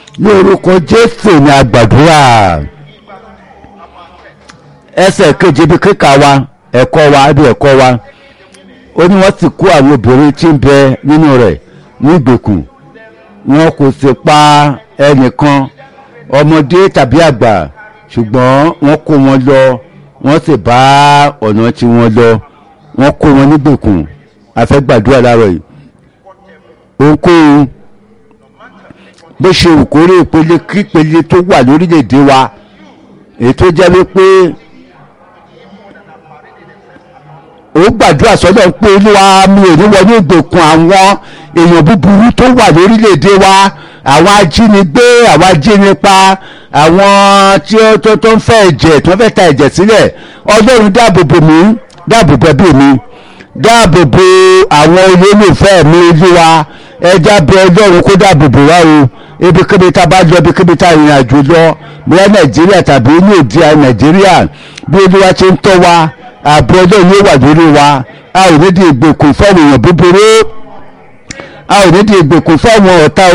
ní orúkọ jésù ní àgbàdúrà ẹsẹ̀ kejì ibi kíkà wa ẹ̀kọ́ wa ibi ẹ̀kọ́ wa ó ní wọ́n sì kó àwọn obìnrin tí ń bẹ nínú rẹ̀ ní ìgbèkùn wọn kò sì pa ẹnìkan ọmọdé tàbí àgbà ṣùgbọ́n wọ́n kó wọn lọ wọ́n sì bá ọ̀nà tí wọ́n lọ wọ́n kó wọn nígbèkùn àfẹ́gbàdúrà láàárọ̀ yìí ohunkóhun bó ṣe òkórè ìpele kípele tó wà lórílẹ̀‐èdè wa èyí tó jẹ́ wípé ó gbàdúrà sọ́dọ̀ pé olúwa mi ò ní wọnú ìgbèkùn àwọn èèyàn búburú tó wà lórílẹ̀‐èdè wa àwọn ajínigbé àwọn ajínipa àwọn tí ó tó tó ń fẹ́ ẹ̀jẹ̀ tó ń fẹ́ ta ẹ̀jẹ̀ sílẹ̀ ọlọ́run dáàbò bò mí dáàbò bò ẹbí mi dáàbò bò àwọn olólùfẹ́ mi olúwa ẹja bẹ ọlọ́run kó dáàbò bò wá o ibikíbi tá a bá lọ ibikíbi tá a rìnrìn àjò lọ bóyá nàìjíríà tàbí ní òdi nàìjíríà bí olúwa ti ń tọ́ wa ààbò ọlọ́run yóò wà lórí wa a ò ní di ìgbèkùn fáwọn èèyàn búburú a ò ní di ìgbèkùn fáwọn ọ̀tá